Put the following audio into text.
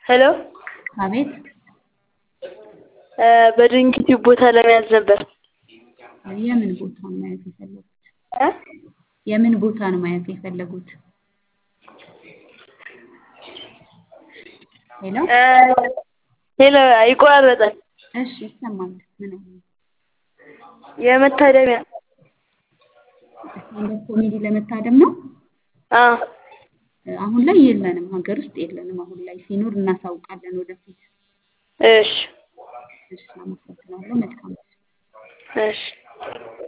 ሄሎ አቤት በድንግት ቦታ ለመያዝ ነበር። የምን ቦታ ነው ማየት የፈለጉት? እ የምን ቦታ ነው ማየት የፈለጉት? ሄሎ ሄሎ ይቆራረጣል። እሺ ይሰማል። ምን አይነት የመታደሚያ ስታንዳፕ ኮሜዲ ለመታደም ነው? አዎ አሁን ላይ የለንም፣ ሀገር ውስጥ የለንም። አሁን ላይ ሲኖር እናሳውቃለን ወደፊት። እሺ እሺ፣ አመሰግናለሁ። መልካም እሺ